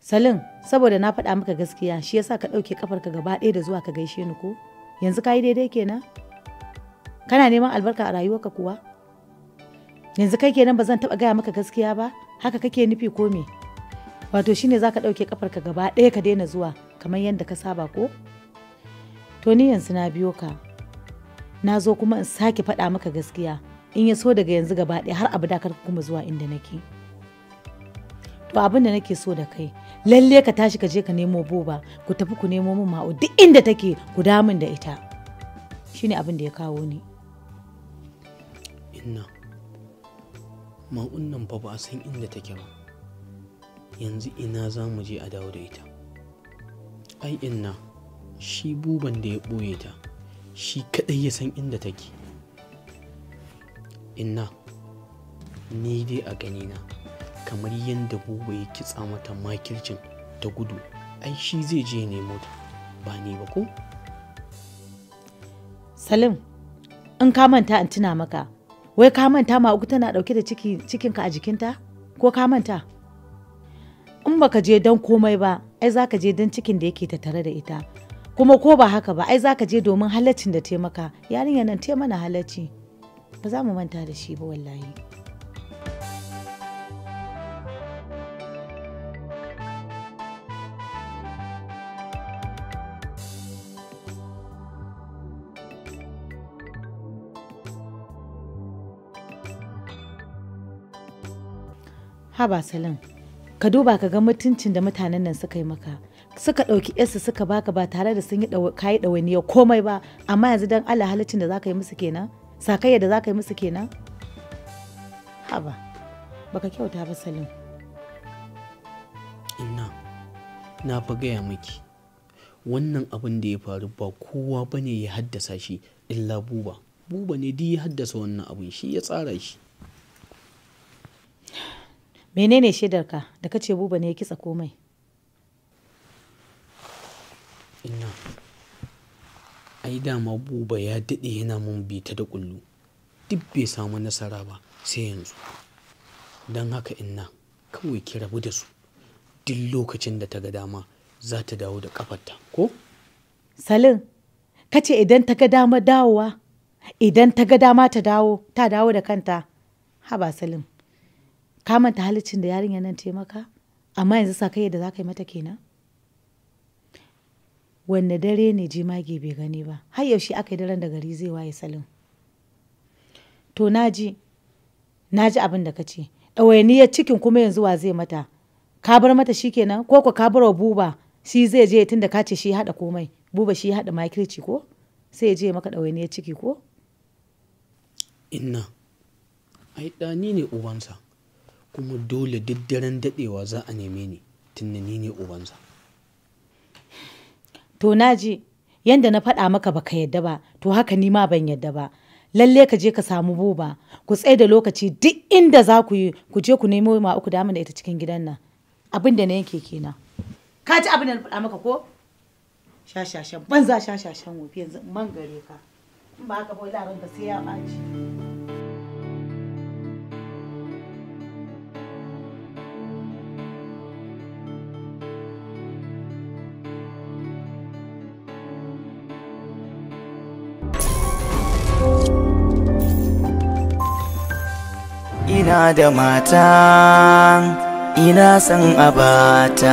Salim, saboda na faɗa maka gaskiya shi yasa ka ɗauke kafarka gaba ɗaya da zuwa ka gaishe ni ko? Yanzu ka yi daidai kenan? Kana neman albarka a rayuwarka kuwa? Yanzu kai kenan ba zan taɓa gaya maka gaskiya ba? Haka kake nufi ko me? Wato shine za ka ɗauke kafarka gaba ɗaya ka daina zuwa kamar yadda ka saba ko? To ni yanzu na biyo ka. Na zo kuma in sake faɗa maka gaskiya. In ya so daga yanzu gaba ɗaya har abada kar kuma zuwa inda nake. To abin da nake so da kai, lalle ka tashi ka je ka nemo boba, ku tafi ku nemo min ma'u duk inda take ku damun da ita. Shine abin da ya kawo ni. Inna, ma'un nan fa ba a san inda take ba. Yanzu ina za mu je a dawo da ita. Ai inna, shi buban da ya ɓoye ta, shi kaɗai ya san inda take. Inna, ni dai a ganina, kamar yadda buba ya kitsa mata makircin ta gudu, ai shi zai je nemo ta, ba ni ba ko? Salim, in ka manta in tuna maka, wai ka manta ma uku tana ɗauke da ciki cikinka a jikinta? Ko ka manta? In baka je don komai ba, ai za ka je don cikin da yake tattare da ita. Kuma ko ba haka ba, ai za ka je domin halaccin da taimaka, yarinya nan te mana halacci. Ba za mu manta da shi ba wallahi. Haba Salim, ka duba ka ga mutuncin da mutanen nan suka yi maka. Suka ɗauki yarsu suka baka ba tare da sun yi kayi ɗawainiyar komai ba, amma yanzu don Allah halaccin da za ka yi musu kenan? Sakayya da za ka yi musu kenan? Haba, baka kyauta ba Salim. Inna, na fa gaya miki, wannan abin da ya faru ba kowa ba ne ya haddasa shi illa buba. Buba ne duk ya haddasa wannan abin shi ya tsara shi. Menene shaidarka da kace buba ne ya kitsa komai? Inna, ai dama buba ya daɗe yana mun bita da ƙullu, duk bai samu nasara ba sai yanzu. Don haka inna, kawai ki rabu da su, duk lokacin da ta ga dama za ta dawo da ƙafarta, ko? Salim, kace idan ta ga dama dawowa, idan ta ga dama ta dawo, ta dawo da kanta. Haba Salim, ka manta halicin da yarinya nan taimaka, amma yanzu sakayya da za ka yi mata kenan? wanne dare ne jimage bai gani ba har yaushe aka yi daren da gari zai waye salim to naji naji abin da ka ce ɗawainiyar cikin kuma yanzu wa zai mata ka bar mata shi kenan ko ko ka bar wa buba shi zai je tun da ka ce shi haɗa komai buba shi haɗa makirci ko sai ya je maka ɗawainiyar ciki ko Inna, ai ɗani ne ubansa, kuma dole duk daren daɗewa za a neme ni tunda ni ne ubansa. to naji yanda na faɗa maka baka yadda ba to haka ni ma ban yadda ba lalle ka je ka samu buba ku tsaye da lokaci duk inda za ku yi ku je ku nemo ma uku damu da ita cikin gidan nan abin da na yanke kenan ka ji abin da na faɗa maka ko shashashan banza shashashan wofi yanzu man gare ka in ba haka ba labarin ka sai ya ɓaci ina da mata ina son abata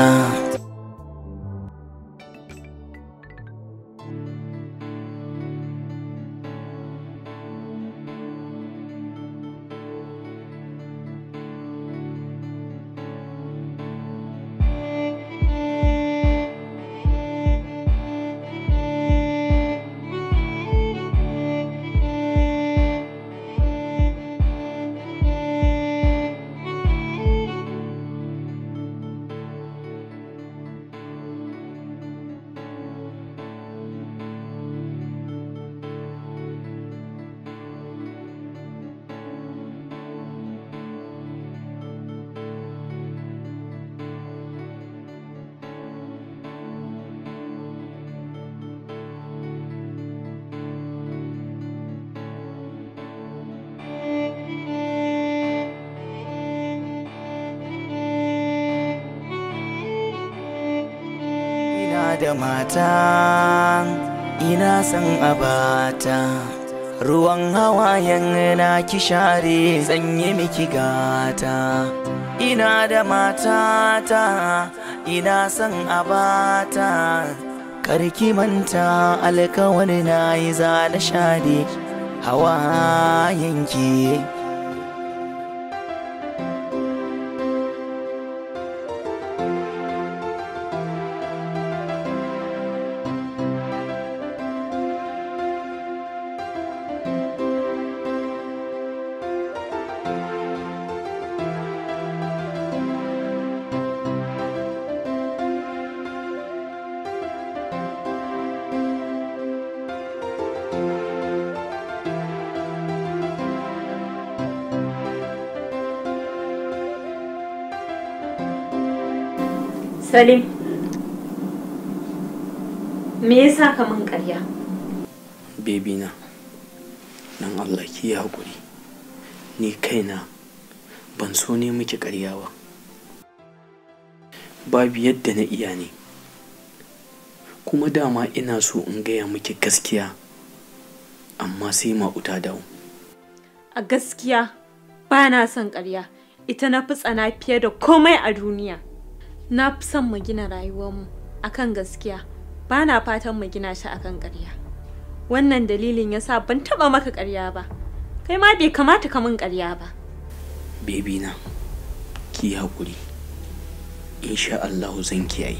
ina da mata ina son abata ruwan hawayen na ki share zanye miki gata ina da matata ina son abata karki manta alkawari na yi za na share hawayenki Salim, me yasa ka min ƙarya? bebi na dan Allah ki yi haƙuri ni kaina ban so ne miki ƙarya ba babu yadda na iya ne kuma dama ina so in gaya miki gaskiya amma sai ma'uta dawo A gaskiya ba na son ƙarya, ita na fi tsana fiye da komai a duniya. Na fi son mu gina rayuwarmu akan gaskiya, ba na fatan mu gina shi akan ƙarya. Wannan dalilin yasa ban taɓa maka ƙarya ba, kai ma bai kamata ka min ƙarya ba. bebi na ki yi haƙuri insha Allahu zan kiyaye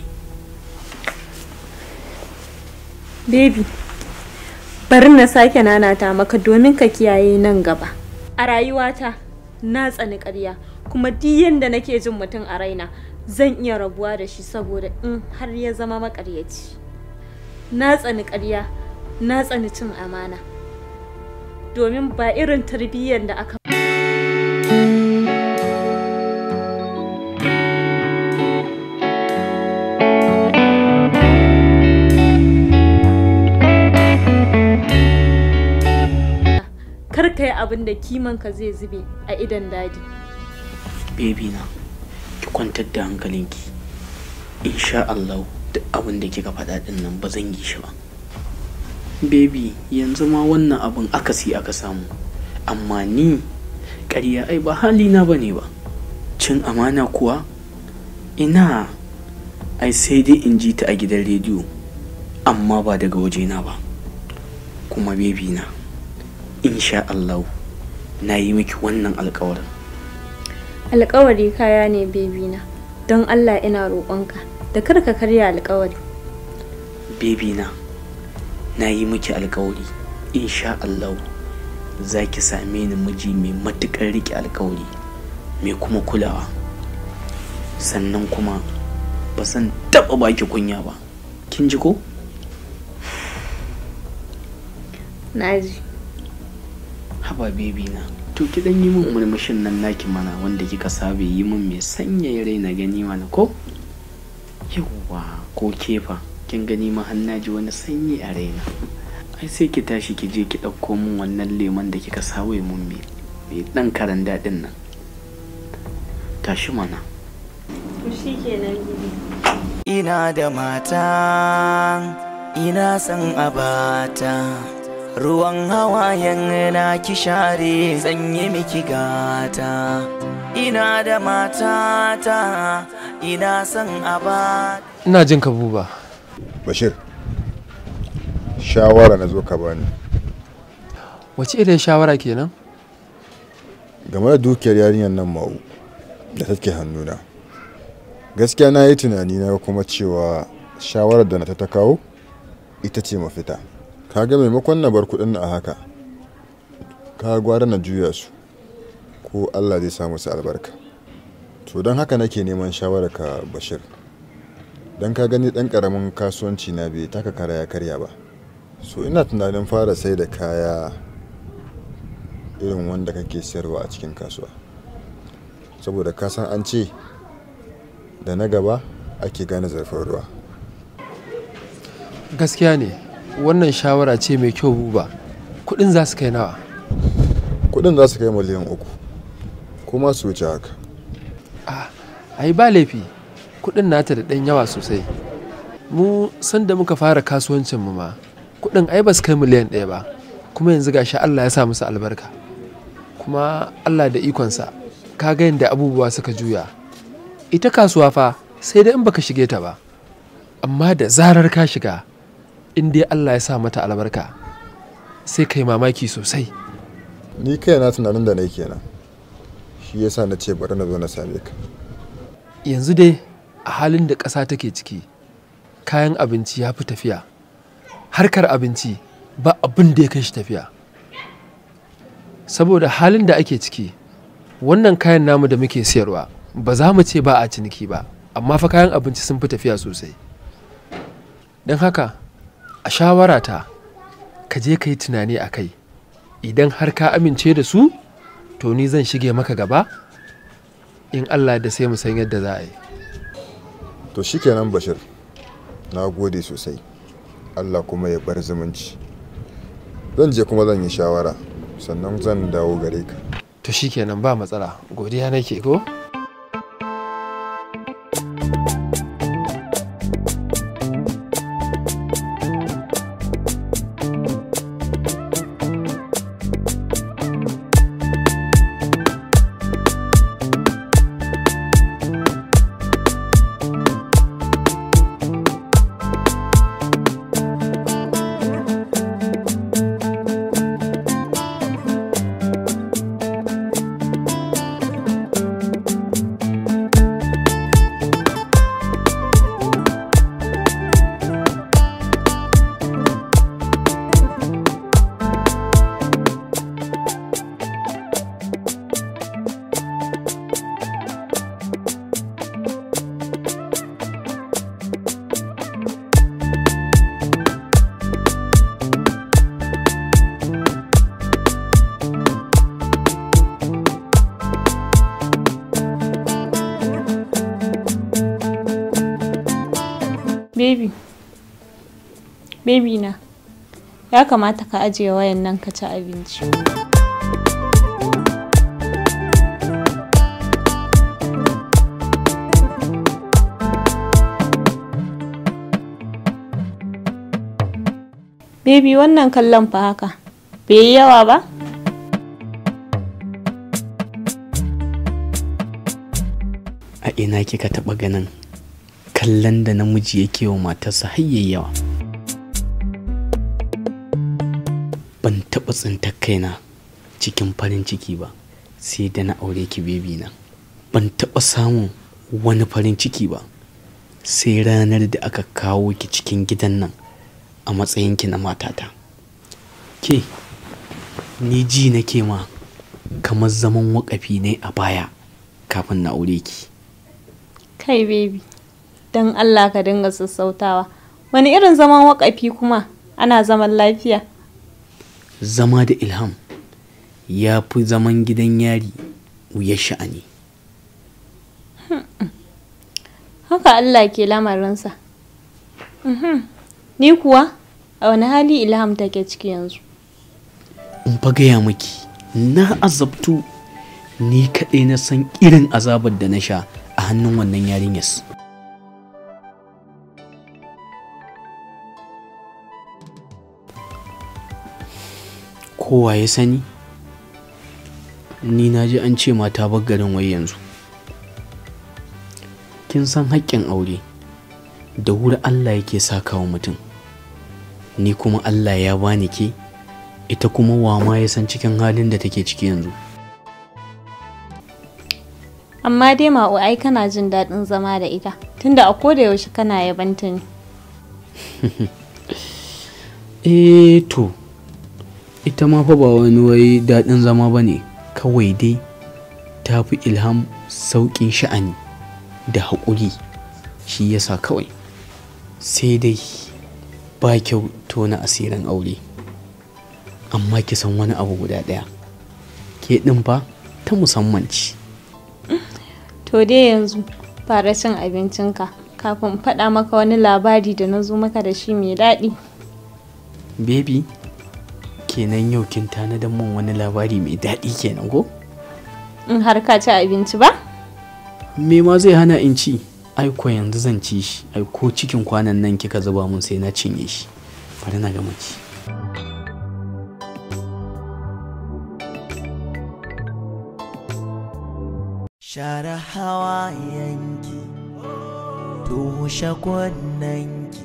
Baby, bari na sake nanata maka domin ka kiyaye nan gaba. A rayuwata, na tsani ƙarya, kuma duk yadda nake jin mutum a raina, zan iya rabuwa da shi saboda in har ya zama maƙaryaci. Na tsani ƙarya, na tsani cin amana. Domin ba irin tarbiyyar da aka kar ka yi abin da kimanka zai zube a idan dadi. bebi na ki kwantar da hankalinki insha Allah duk abin da kika faɗa ɗin nan ba zan yi shi ba bebi yanzu ma wannan abin akasi aka samu amma ni ƙarya ai ba halina ba ne ba cin amana kuwa ina ai sai dai in ji ta a gidan rediyo amma ba daga wajena ba kuma bebi na insha Allah na yi miki wannan alkawarin Alƙawari kaya ne bebina, don Allah ina roƙonka da kar ka karya alƙawari. bebi na na yi miki alkawari insha Allah za ki same ni miji mai matuƙar riƙe alkawari mai kuma kulawa sannan kuma ba zan taɓa baki kunya ba kin ji ko Naji. haba bebi na to ki dan yi min murmushin nan naki mana wanda kika saba yi min mai sanyaya rai na gani mana ko yawwa ko kefa kin gani ma har na ji wani sanyi a raina ai sai ki tashi ki je ki ɗauko min wannan lemon da kika sawe mun mai mai ɗan karan daɗin nan tashi mana To shi kenan bibi. ina da mata ina son abata ruwan hawayen na ki share zanye miki gata ina da matata ina son abata ina jin ka buba bashir shawara na zo ka bani wace irin shawara kenan game da dukiyar yarinyar nan ma'u da take hannuna gaskiya na yi tunani na kuma cewa shawarar da na ta kawo ita ce mafita kaga maimakon na bar kudin a haka ka gwara na juya su ko allah zai samu su albarka to don haka nake neman shawarar ka bashir don ka gani dan karamin kasuwanci na bai taka kara ya karya ba so ina tunanin fara sai da kaya irin wanda kake sayarwa a cikin kasuwa saboda ka san an ce da na gaba ake gane zarfin ruwa gaskiya ne wannan shawara ce mai kyau buba kudin za su kai nawa kudin za su kai miliyan uku kuma su wuce haka ai ba laifi kudin nata da ɗan yawa sosai mu sanda muka fara kasuwancin mu ma kuɗin ai ba su kai miliyan ɗaya ba kuma yanzu gashi Allah ya sa musu albarka kuma Allah da ikonsa ka ga yadda abubuwa suka juya ita kasuwa fa sai dai in baka shige ta ba amma da zarar ka shiga in dai Allah ya sa mata albarka sai kai mamaki sosai ni kai na tunanin da na kenan shi yasa na ce bari na zo na same ka yanzu dai a halin da ƙasa take ciki kayan abinci ya fi tafiya harkar abinci ba abin da ya kai shi tafiya saboda halin da ake ciki wannan kayan namu da muke siyarwa ba za mu ce ba a ciniki ba amma fa kayan abinci sun fi tafiya sosai don haka a shawarata ka je ka yi tunani a kai idan har ka amince da su to ni zan shige maka gaba in allah da sai mu san yadda za a yi to shikenan bashir na gode sosai allah kuma ya bar zumunci zan je kuma zan yi shawara sannan zan dawo gare ka to shikenan ba matsala godiya nake ko Baby. Baby na. Ya kamata ka ajiye wayan nan ka ci abinci. Baby wannan kallon fa haka. Bai yi yawa ba? a ina kika taɓa ganin kallon da namiji yake wa matarsa har yayi yawa ban taɓa tsintar kaina cikin farin ciki ba sai da na aure ki bebi na ban taɓa samun wani farin ciki ba sai ranar da aka kawo ki cikin gidan nan a matsayinki na matata ke ni ji nake ma kamar zaman wakafi ne a baya kafin na aure ki Kai baby. Don Allah ka dinga sassautawa. Wani irin zaman wakafi kuma ana zaman lafiya? zama da ilham ya fi zaman gidan yari wuyar sha'ani Haka Allah ke lamarinsa. Mhm. Ni kuwa a wani hali ilham take ciki yanzu. in fa gaya miki na azabtu ni kaɗai na san irin azabar da na sha a hannun wannan yarinyar kowa ya sani ni na ji an ce mata bar garin wai yanzu kin san haƙƙin aure da wuri allah yake sakawa mutum ni kuma allah ya bani ke ita kuma wa ma ya san cikin halin da take ciki yanzu Amma dai ma'u ai kana jin daɗin zama da ita. Tunda a koda yaushe kana yabanta ne. eh to ita ma fa ba wani wai daɗin zama ba ne kawai dai ta fi ilham sauƙin sha'ani da haƙuri shi yasa kawai sai dai ba kyau tona asirin aure amma ki san wani abu guda ɗaya ke ɗin fa ta musamman ce To dai yanzu fara cin abincinka kafin in faɗa maka wani labari da na zo maka da shi mai daɗi. baby kenan yau kin tanadan min wani labari mai daɗi kenan ko In har ka ci abinci ba? me ma zai hana in ci aiko yanzu zan ci shi aiko cikin kwanan nan kika zuba mun sai na cinye shi bari na gama ci share hawa yanki tushe kunnanki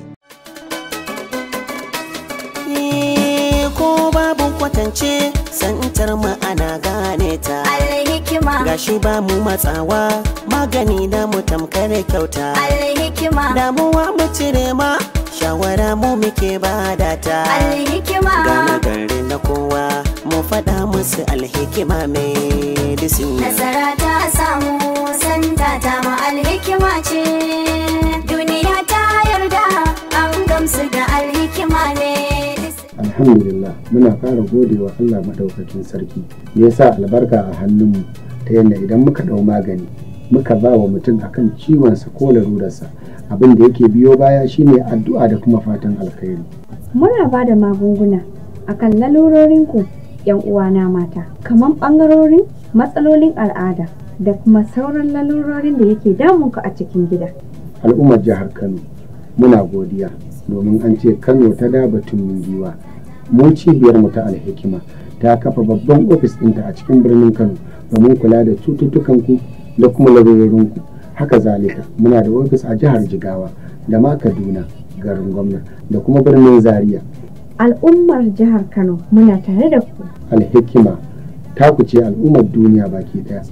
ko babu kwatance santar mu ana gane ta Alhikima, gashi ba mu matsawa magani na mu tamkar kyauta alhikima, damuwa mu cire ma shawara mu muke bada ta alhikima. gane gari na kowa mu faɗa musu alhikima medicine Nasara ta samu santa ta ma alhikima ce. Duniya ta yarda an gamsu da alhikima ne. alhamdulillah muna fara godewa Allah madaukakin sarki da ya sa albarka a hannunmu ta yadda idan muka ɗau magani muka ba wa mutum akan ciwonsa ko larurarsa abin da yake biyo baya shine addu'a da kuma fatan alkhairi Muna ba da magunguna akan lalurorinku ‘yan uwana mata, kamar ɓangarorin matsalolin al'ada da kuma sauran lalurorin da yake damunku a cikin gida. al'ummar jihar Kano muna godiya domin an ce Kano ta da batun giwa mu cibiyar mu ta alhikima ta kafa babban ofis ɗinta a cikin birnin Kano domin kula da cututtukanku da kuma larurorinku haka zalika muna da ofis a jihar Jigawa da ma Kaduna garin gwamna da kuma birnin Zaria Al'ummar jihar Kano muna tare da ku. alhikima ta ce al'ummar duniya baki daya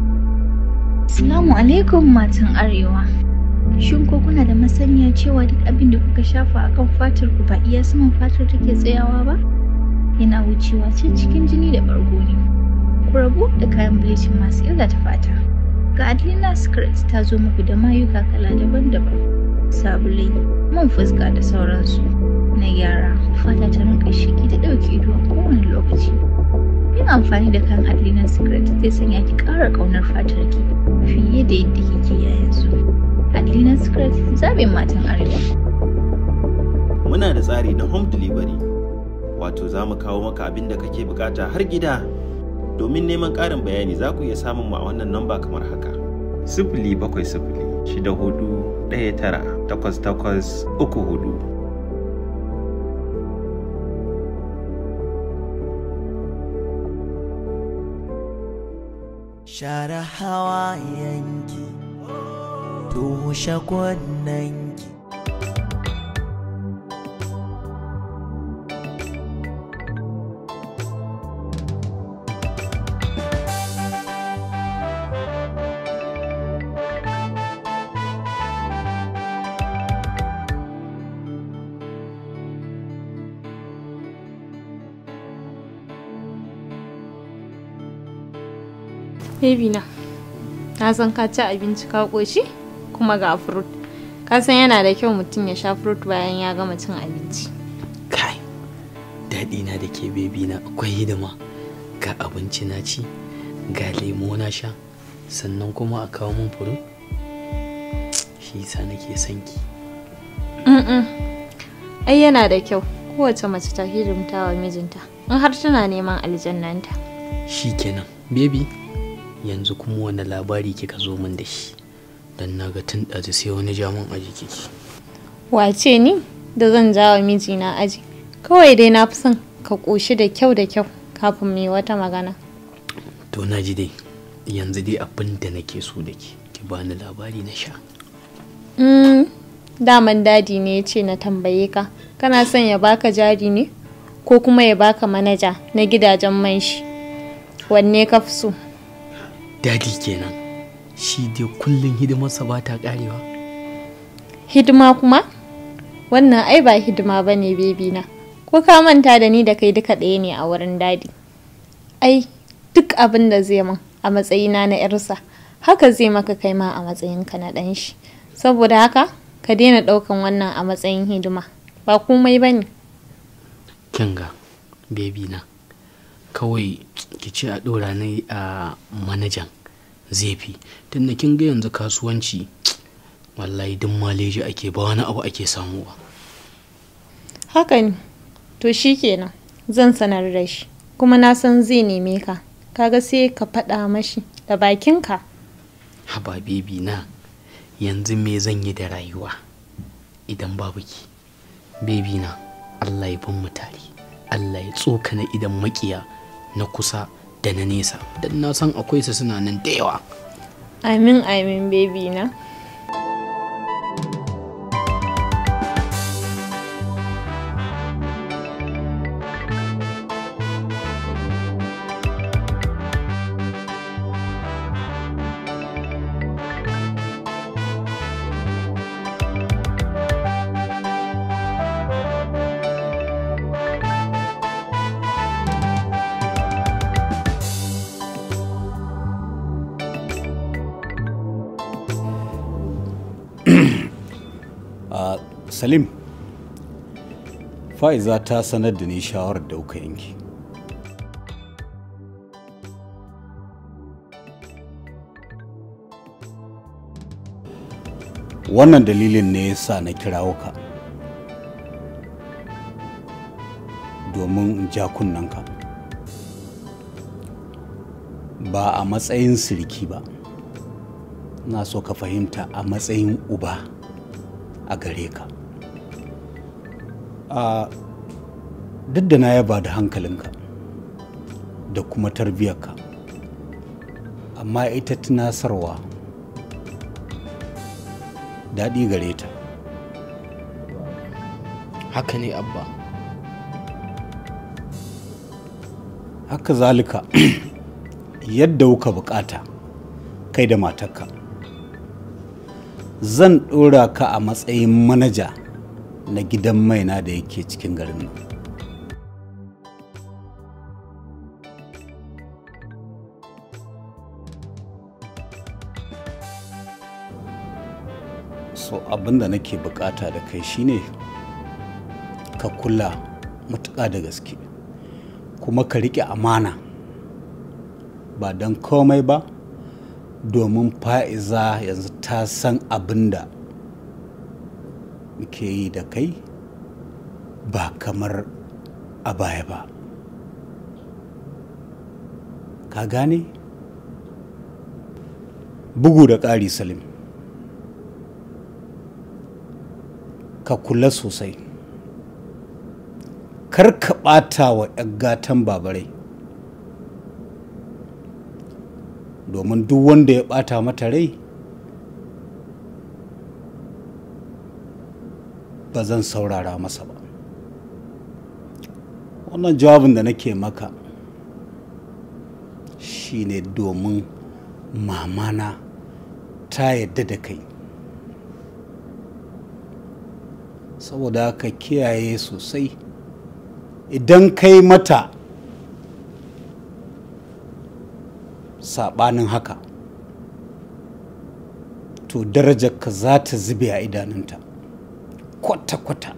Assalamu alaikum matan Arewa. Shin ko kuna da masaniya cewa duk abin da kuka shafa akan fatar ku ba iya saman fatar take tsayawa ba? Yana wucewa ce cikin jini da bargo ne. Ku rabu da kayan bleaching masu illata fata. Ga Adelina Secret ta zo muku da mayuka kala daban-daban. Sabulai, man fuska da sauransu. Na gyara, fata ta rinka shiki ta ɗauke ido a kowane lokaci. Yin amfani da kayan Adelina Secret zai sanya ki ƙara ƙaunar fatar ki fiye da yadda kike a yanzu. Adelina Secret zaɓin matan Arewa. Muna da tsari na home delivery, wato za mu kawo maka abin da kake bukata har gida. Domin neman ƙarin bayani za ku iya samun mu a wannan namba kamar haka. Sifili bakwai sifili shida hudu ɗaya tara takwas takwas uku hudu. share hawa yanki tushe kunnanki Baby na, na san ka ci abinci ka ƙoshi kuma ga fruit. Ka san yana da kyau mutum ya sha fruit bayan ya gama cin abinci. kai daɗi na da ke bebi na akwai hidima ga abinci na ci ga lemo na sha sannan kuma a kawo min furu shi yasa nake son ki Mm-mm. Ai yana da kyau kowace mace ta hidimta wa mijinta in har tana neman aljannanta. shi kenan bebi yanzu kuma wani labari kika zo min da shi don na ga tun ɗazu sai wani jamun aji kiki Wace ni da zan ja wa mijina aji. Kawai dai na fi son ka ƙoshi da kyau da kyau kafin mu yi wata magana. to na ji dai yanzu dai abin da nake so da ke ki bani labari na sha Mm, daman dadi ne ya ce na tambaye ka kana son ya baka jari ne ko kuma ya baka manaja na gidajen man shi wanne ka fi so dadi kenan shi dai kullum hidimarsa ba ta karewa hidima kuma wannan ai ba hidima ba ne bebi na ko ka manta da ni da kai duka ɗaya ne a wurin dadi ai duk abin da zai min a matsayina na yarsa haka zai maka kai ma a matsayinka na ɗan shi saboda haka ka daina ɗaukan wannan a matsayin hidima ba komai ba ne kinga bebi na kawai ki ce a ɗora ni a manajan zai fi tunda kin ga yanzu kasuwanci wallahi duk maleji ake ba wani abu ake samu ba haka ne to shi kenan zan sanar da shi kuma na san zai neme ka kaga sai ka faɗa mashi da bakinka haba bebi na yanzu me zan yi da rayuwa idan babu ki bebi na allah ya bin mu tare allah ya tsokana idan makiya na kusa da na nesa don na san akwai su suna nan da yawa Amin amin baby na. a salim fa'iza ta sanar da ni shawarar da kuka yanki wannan dalilin ne ya sa na kirawo ka domin in ja kunnanka ba a matsayin sirki ba na so ka fahimta a matsayin uba a gare ka a duk da na yaba da hankalinka da kuma tarbiyyarka amma ita tunasarwa daɗi gare ta haka ne abba haka zalika yadda kuka bukata kai da matarka zan ɗora ka a matsayin manaja na gidan maina da yake cikin garin nan so abinda nake bukata da kai shine ka kula matuƙa da gaske kuma ka riƙe amana ba don komai ba domin fa'iza yanzu ta san abin da muke yi da kai ba kamar a baya ba ka gane bugu da ƙari salim ka kula sosai kar ka ɓata wa 'yan gatan babarai domin duk wanda ya ɓata mata rai ba zan saurara masa ba wannan jawabin da nake maka shine domin mamana ta yadda da kai saboda ka kiyaye sosai idan kai mata saɓanin haka to darajarka za ta zube a idanunta kwata-kwata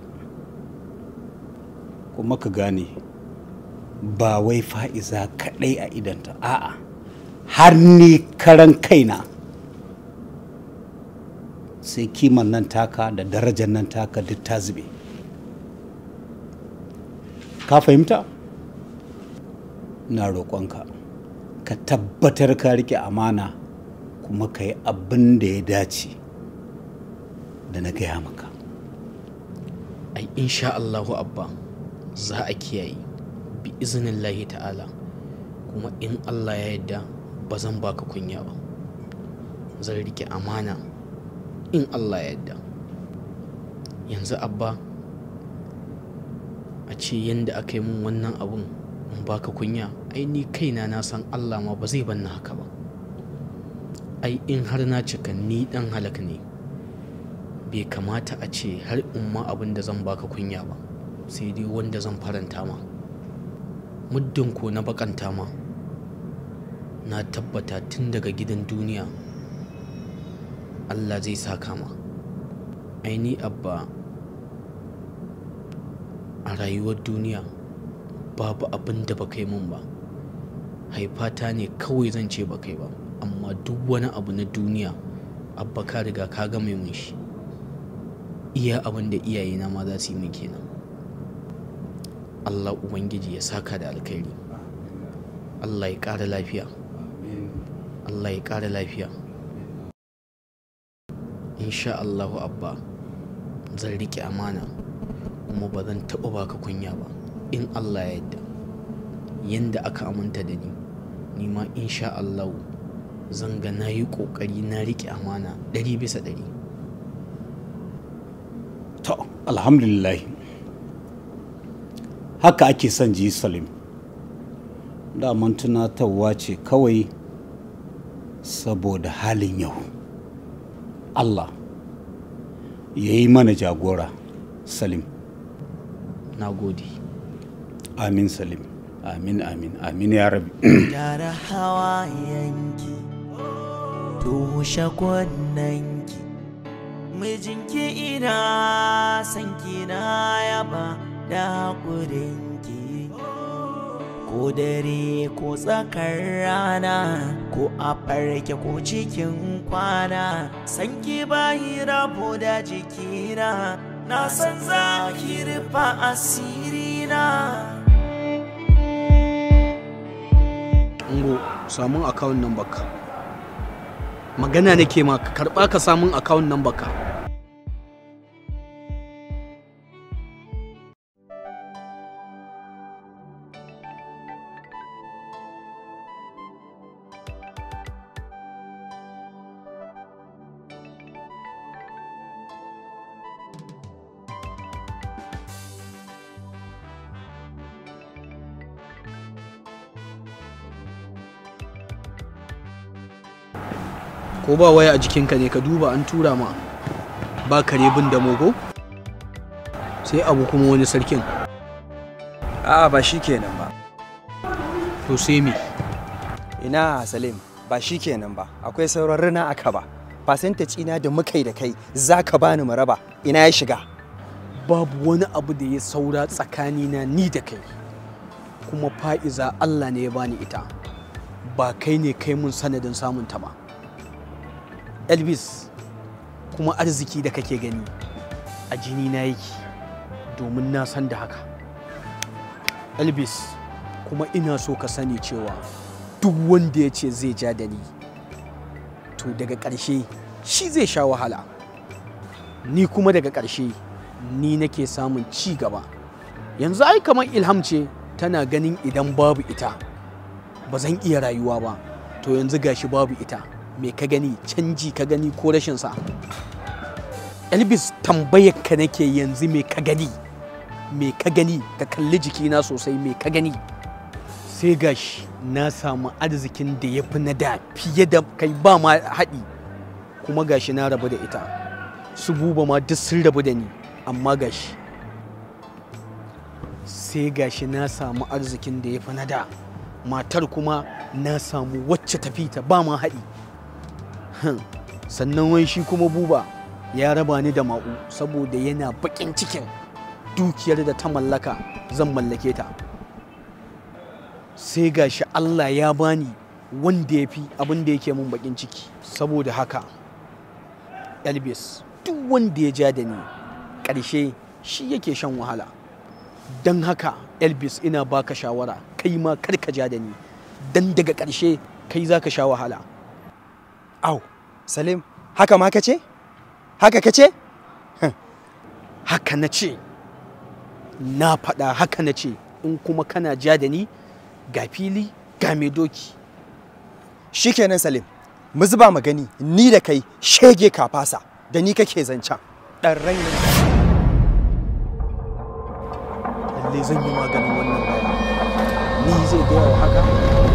kuma ka gane ba wai fa'iza kaɗai a idanta a'a har ni karan kaina sai kiman nan taka da darajar nan taka duk ta zube ka fahimta na roƙonka ka tabbatar ka rike amana kuma ka yi abin da ya dace da na gaya maka ai insha Allahu abba za a kiyaye bi izinin lahi ta'ala kuma in Allah ya yarda ba zan baka kunya ba zan rike amana in Allah ya yarda yanzu abba a ce yadda aka yi min wannan abun in baka kunya ai ni kaina na san Allah ma ba zai banna haka ba ai in har na cika ni dan halak ne bai kamata a ce har in ma abin da zan baka kunya ba sai dai wanda zan faranta ma muddin ko na bakanta ma na tabbata tun daga gidan duniya Allah zai saka ma aini abba a rayuwar duniya babu abin da ba kai mun ba haifata ne kawai zan ce ba kai ba amma duk wani abu na duniya abba ka riga ka ga mai mun shi iya abin da iyayena ma za su yi min kenan Allah Ubangiji ya saka da alkhairi Allah ya ƙara lafiya Allah ya ƙara lafiya insha Allahu abba zan riƙe amana kuma ba zan taɓa baka kunya ba in Allah ya yarda yanda aka aminta da ni ni ma insha Allahu zan ga na yi ƙoƙari na riƙe amana ɗari bisa ɗari to alhamdulillah haka ake son ji salim daman tunatarwa ce kawai saboda halin yau allah ya yi mana jagora salim na gode amin salim amin amin amin ya rabi Gyara hawayenki, tushe kunnanki, mijinki ina sanki na yaba da haƙurinki. Ko dare ko tsakar rana, ko a farke ko cikin kwana, sanki bayi rabu da jikina, na san za ki rufa asirina. Ungo samun akawun nan baka magana nake ma ka karɓa ka samun akawun nan baka ko ba waya a jikinka ne ka duba an tura ma ba kare bin da mogo sai abu kuma wani sarkin A'a ba shi kenan ba. to sai me Ina Salim ba shi kenan ba. Akwai sauran rina aka ba. Percentage ina da muka yi da kai za ka bani maraba ina ya shiga. babu wani abu da ya saura tsakanina ni da kai kuma fa'iza Allah ne ya bani ita ba kai ne kai mun sanadin samun ta ba elvis kuma arziki da kake gani a jini na yake domin na san da haka elvis kuma ina so ka sani cewa duk wanda ya ce zai ja da ni to daga ƙarshe shi zai sha wahala ni kuma daga ƙarshe ni nake samun ci gaba yanzu ai kamar ilham ce tana ganin idan babu ita ba zan iya rayuwa ba to yanzu gashi babu ita me ka gani canji ka gani ko rashin sa elvis tambayar ka nake yanzu me ka gani me ka gani ka kalli jikina sosai me ka gani sai gashi na samu arzikin da ya fi na da fiye da kai ba ma haɗi kuma gashi na rabu da ita su buba ma duk sun rabu da ni amma gashi sai gashi na samu arzikin da ya fi na da matar kuma na samu wacce tafi ta ba ma haɗi Hmm. sannan wai shi kuma buba ya raba ni da ma'u saboda yana baƙin cikin dukiyar da ta mallaka zan mallake ta sai gashi Allah ya bani wanda ya fi abin da yake mun baƙin ciki saboda haka elvis duk wanda ya ja da ni ƙarshe shi yake shan wahala don haka elvis ina baka shawara kai ma kar ka ja da ni don daga ƙarshe kai za ka sha wahala Au, Salim, haka ma ka ce? Haka ka ce? haka na ce na faɗa haka na ce in kuma kana ja da ni ga fili ga mai doki Shikenan Salim, mu zuba magani ni da kai shege ka fasa da ni kake zancen. Ɗan raina. lalle zan yi maganin wannan bayani ni zai gaya wa haka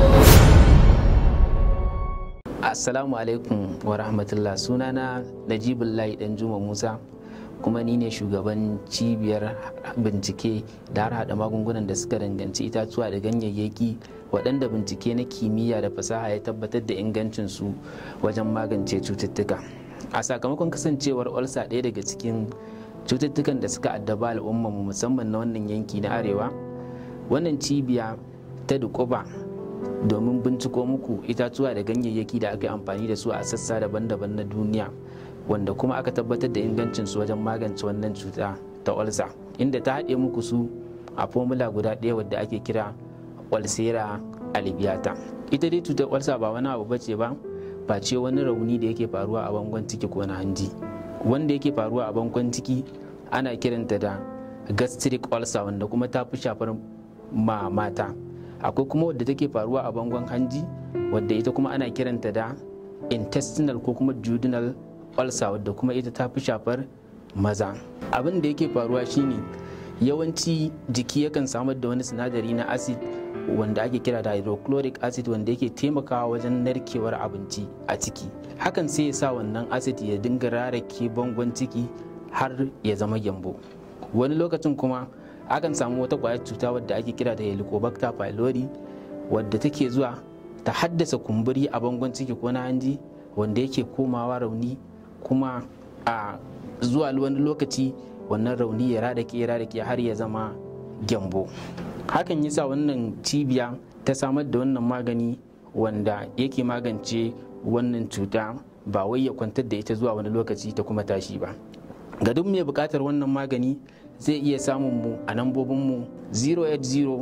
Assalamu alaikum wa rahmatullah sunana Najibullahi dan Juma Musa kuma ni ne shugaban cibiyar bincike da har hada magungunan da suka danganci itatuwa da ganyayyaki waɗanda bincike na kimiyya da fasaha ya tabbatar da ingancinsu wajen magance cututtuka a sakamakon kasancewar olsa ɗaya daga cikin cututtukan da suka addaba al'ummarmu musamman na wannan yanki na arewa wannan cibiya ta dukuba domin binciko muku itatuwa da ganyayyaki da aka yi amfani da su a sassa daban-daban na duniya wanda kuma aka tabbatar da ingancinsu wajen magance wannan cuta ta olsa inda ta haɗe muku su a formula guda ɗaya wadda ake kira olsera alibiata ita dai cutar olsa ba wani abu bace ba ba ce wani rauni da yake faruwa a bangon ciki ko na hanji wanda yake faruwa a bankon ciki ana kiranta da gastric ulcer wanda kuma ta fi shafar ma mata akwai kuma wadda take faruwa a bangon hanji wadda ita kuma ana kiranta da intestinal ko kuma duodenal ulcer wadda kuma ita ta fi shafar maza abin da yake faruwa shine yawanci jiki yakan samar da wani sinadari na acid wanda ake kira da hydrochloric acid wanda yake taimakawa wajen narkewar abinci a ciki hakan sai ya sa wannan acid ya dinga rarake bangon ciki har ya zama gyambo wani lokacin kuma akan samu wata kwayar cuta wadda ake kira da helicobacter pylori wadda take zuwa ta haddasa kumburi a bangon ciki ko na hanji wanda yake komawa rauni kuma a zuwa wani lokaci wannan rauni ya radake ya radake har ya zama gyambo hakan yasa wannan cibiya ta samar da wannan magani wanda yake magance wannan cuta ba wai ya kwantar da ita zuwa wani lokaci ta kuma tashi ba ga duk mai bukatar wannan magani zai iya samun mu a nambobinmu 080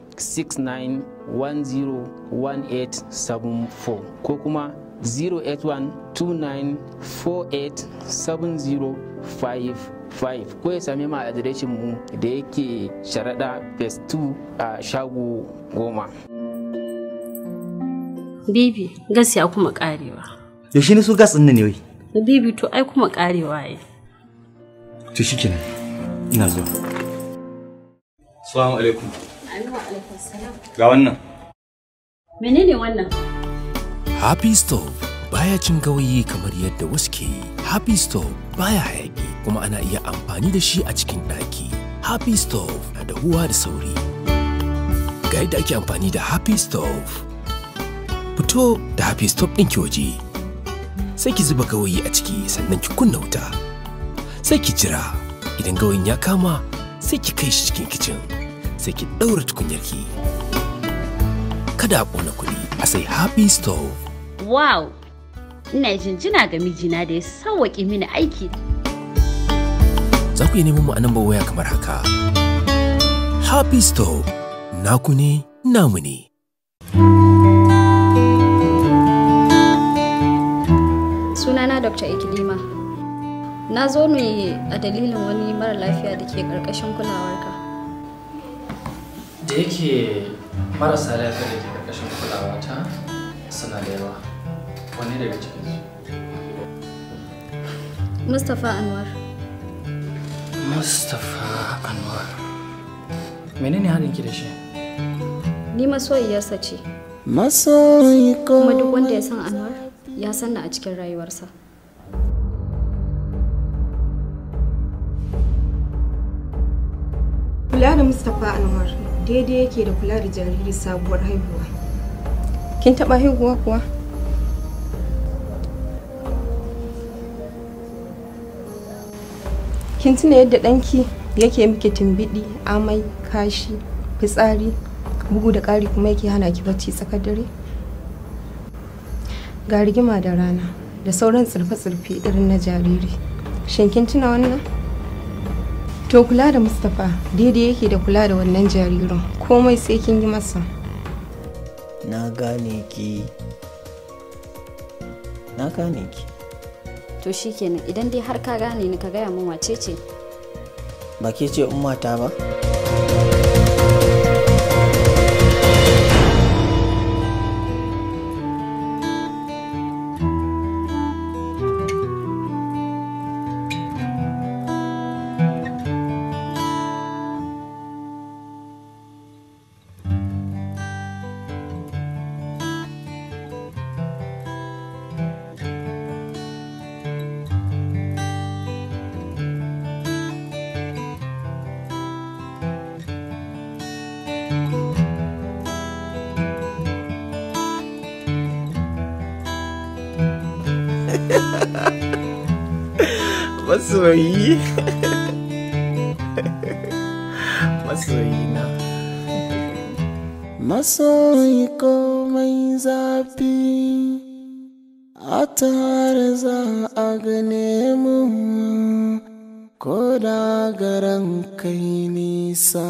69101874 ko kuma 08129487055 ko ya same mu a adireshin mu da yake sharaɗa phase 2 a shago goma. Bibi, gas ya kuma karewa. Yaushe ne su gas ɗin ne wai? Bibi to ai kuma karewa ya. To shikenan. Ina zuwa. Assalamu alaikum. alaikum salam. Ga wannan. Menene wannan? Happy Stove baya cin gawayi kamar yadda wasu ke yi. Happy Stove baya hayaki kuma ana iya amfani da shi a cikin ɗaki. Happy Stove na da huwa da sauri. Ga yadda ake amfani da Happy Stove. Fito da Happy Stove ɗin ki waje. Sai ki zuba gawayi a ciki sannan ki kunna wuta. Sai ki jira idan gawayin ya kama sai ki kai shi cikin kicin. Sai ki ɗaura tukunyarki. Kada a ƙona kuɗi a sai Happy Stove. Wow! Ina jinjina ga mijina da ya sauwaƙe mini aiki. Za ku iya neman mu a nambar waya kamar haka. Happy Stove, naku ne, namu ne. Sunana Dr. Ikilima. Na zo ne a dalilin wani mara lafiya da ke ƙarƙashin kulawarka. da yake marasa lafiya da ke ƙarƙashin kulawata suna da yawa wani daga cikinsu Mustapha Anwar. mustapha anwar menene haɗin ki da shi Ni masoyiyarsa ce. Masoyi Kuma duk wanda ya san Anwar ya san ni a cikin rayuwarsa. Kula da Mustapha Anwar daidai yake da kula da jariri sabuwar haihuwa. Kin taɓa haihuwa kuwa? Kin tuna yadda ɗanki yake miki tumbiɗi, amai, kashi, fitsari, bugu da ƙari kuma yake hana ki bacci tsakar dare? Ga rigima da rana da sauran tsirfe-tsirfe irin na jariri. Shin kin tuna wannan? To kula da Mustapha daidai yake da kula da wannan jaririn komai sai kin yi masa. Na gane ki. Na gane ki. To shikenan idan dai har ka gane ni ka gaya min wace ce. Ba ke ce ummata ba? masoyi masoyi na Masoyi komai zafi a tare za a gane mu ko da garan kai nisa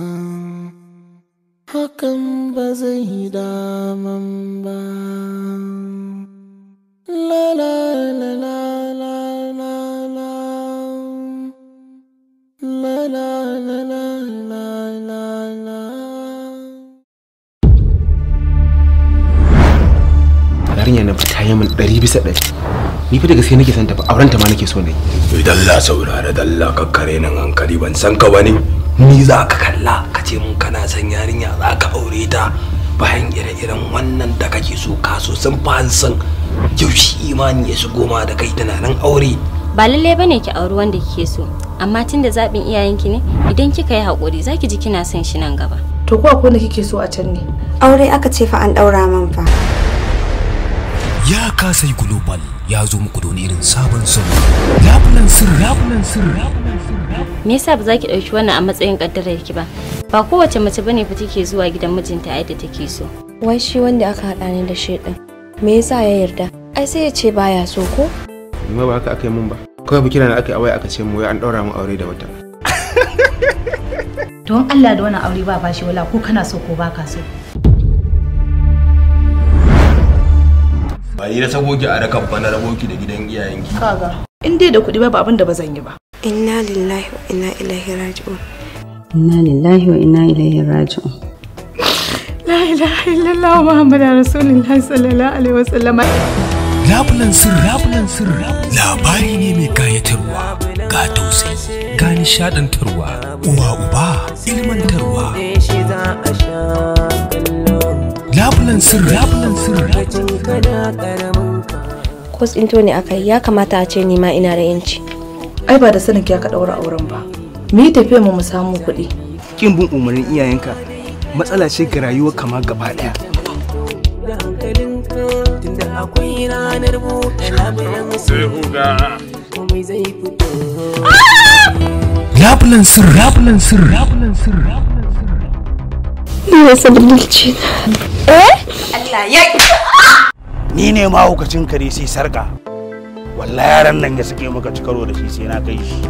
hakan ba zai daman ba la la la la la la la la la la la la la yarinya na fita yi min ɗari bisa ɗari ni fa da gaske nake son ta fa auren ta ma nake so ne idan la saurara dalla kakkare nan hankali ban san ka bane ni za ka kalla ka ce mun kana son yarinya za ka aure ta bayan ire-iren wannan da kake so ka so sun fa san yaushe imani ya shigo ma da kai tunanin aure ba lalle bane ki auri wanda kike so amma tunda zaɓin iyayenki ne idan kika yi haƙuri zaki ji kina son shi nan gaba to ko akwai wanda kike so a can ne aure aka ce fa an ɗaura man fa ya kasai global ya zo muku da wani irin sabon salo labulan sirri labulan sirri me yasa ba za ki ɗauki wannan a matsayin ƙaddarar ki ba ba kowace mace bane fa take zuwa gidan mijinta a yadda take so wai shi wanda aka haɗa ni da shi ɗin me yasa ya yarda ai sai ya ce baya so ko ni ma ba haka aka yi mun ba kawai kira na aka yi a waya aka ce mu wai an ɗaura mu aure da wata don Allah da wannan aure ba bashi wala ko kana so ko baka so ba ni na sabo ki a rakan ba na rabo ki da gidan iyayenki kaga in dai da kuɗi ba abin da ba zan yi ba inna lillahi wa inna ilaihi raji'un inna lillahi wa inna ilaihi raji'un la ilaha illallah muhammadu rasulullahi sallallahu alaihi wasallam labulan sirri labulan sirri labari ne mai kayatarwa ga tausayi ga nishadantarwa uwa uba ilmantarwa labulan sirri labulan sirri ko tsinto ne aka yi ya kamata a ce ni ma ina da yanci ai ba da sanin ya ka ɗaura auren ba mu yi tafiya mu mu samu kuɗi kin bin umarnin iyayenka matsala ce ga rayuwar kama gaba ɗaya tunda akwai ranar buɗe labulan komai zai fito labulan sirri labulan sirri labulan sirri ni wasa bulci eh Allah ya ni ne mahaukacin kare sai sarka wallahi yaran nan ya suke maka cikaro da shi sai na kai shi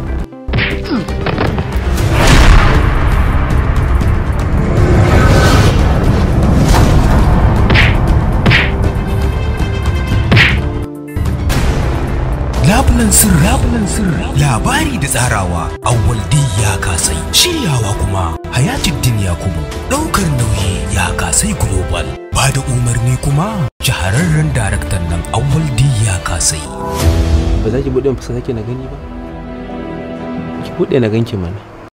labulan sirri labulan sirri labari da tsarawa awwal ya kasai shiryawa kuma hayatuddin yakubu daukar nauyi ya kasai global ba da umarni kuma shahararren daraktan nan awwal ya kasai ba za ki buɗe fuska sake na gani ba ki buɗe na ganki mana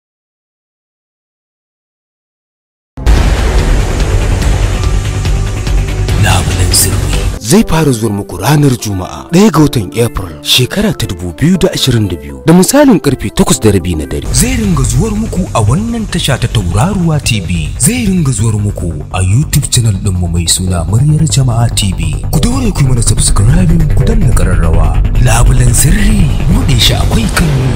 labulan sirri zai fara zuwa muku ranar juma'a ɗaya ga watan april shekara ta 2022 da misalin karfe 8 da rabi na dare zai ringa zuwar muku a wannan tasha ta tauraruwa tv zai ringa zuwar muku a youtube channel ɗinmu mai suna muryar jama'a tv ku daure ku yi mana subscribing ku danna kararrawa labulan sirri buɗe shi akwai kallo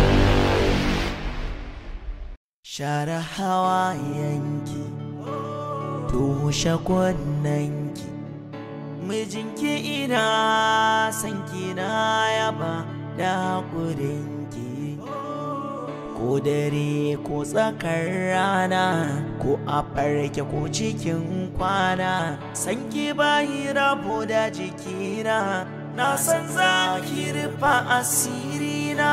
share hawa yanki tushe kunnanki mijinki ina sanki na yaba da haƙurinki ko dare ko tsakar rana ko a farke ko cikin kwana sanki bayi rabo da jikina na san za ki rufa asirina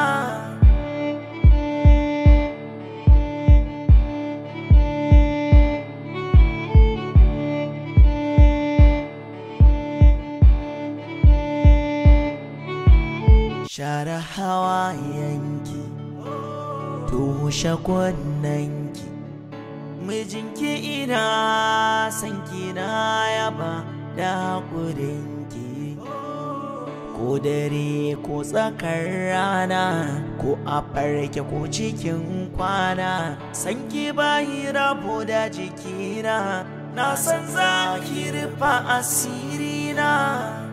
share hawa yanki tushe kunnanki mijinki ina sanki na yaba da haƙurinki ko dare ko tsakar rana ko a farke ko cikin kwana sanki bayi rabo da jikina na san za ki rufa asirina